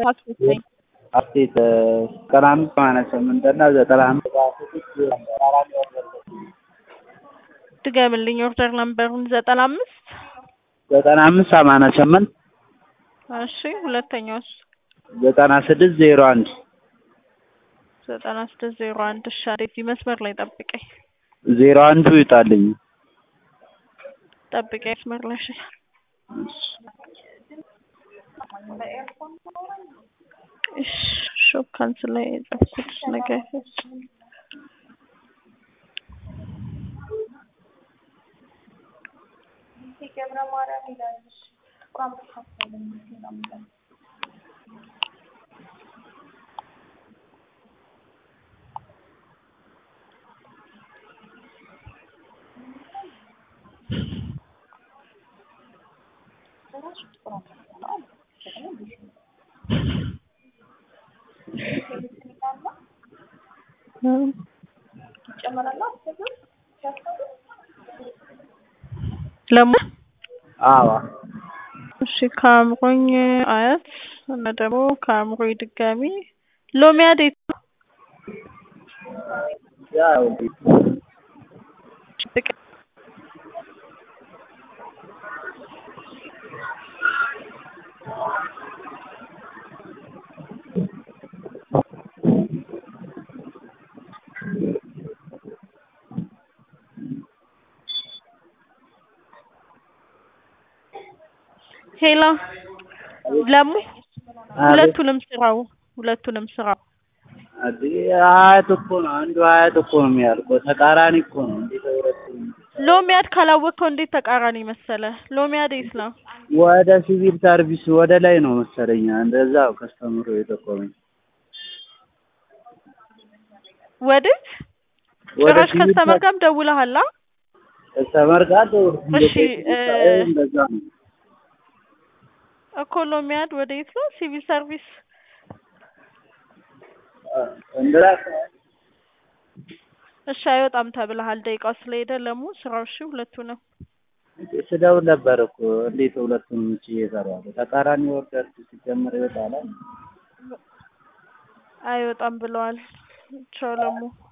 አስወሰኝ አስቴት ዘጠና አምስት ሰማንያ ስምንት እና ዘጠና አምስት ድገምልኝ ኦርደር ነምበሩን ዘጠና አምስት ዘጠና አምስት ሰማንያ ስምንት እሺ ሁለተኛውስ ዘጠና ስድስት ዜሮ አንድ ዘጠና ስድስት ዜሮ አንድ እሺ አዴት መስመር ላይ ጠብቀኝ ዜሮ አንዱ ይውጣልኝ ጠብቀኝ መስመር ላይ እሺ እሺ ሾፕ ካንስል ላይ የጻፍኩት ነገር ለሙ አዎ እሺ ከአእምሮኝ አያት እና ደግሞ ከአእምሮኝ ድጋሚ ሎሚ አዴት ነው ያው ሄሎ ለሙ ሁለቱንም ስራው ሁለቱንም ስራው ሀያት እኮ ነው አንዱ ሀያት እኮ ነው የሚያልቀው ተቃራኒ እኮ ነው እንዴት ሁለቱም ሎሚያድ ካላወቅከው እንዴት ተቃራኒ መሰለ ሎሚያድ የት ነው ወደ ሲቪል ሰርቪስ ወደ ላይ ነው መሰለኝ እንደዛ ከስተምሮ የጠቆመኝ ወዴት ወደ ጭራሽ ሲቪል ከስተመር ጋርም ደውለሃል አ? ከስተመር ጋር እሺ እ እንደዛ ነው እኮ ሎሚያድ ወዴት ነው ሲቪል ሰርቪስ እንደዛ እሺ አይወጣም ተብለሃል ደቂቃው ስለሄደ ለሙ ስራው እሺ ሁለቱ ነው ስደውል ነበር እኮ እንዴት ሁለቱንም እቺ እየሰራሉ ተቃራኒ ወርደር ሲጀምር ይወጣል አይወጣም ብለዋል ቻው ለሙ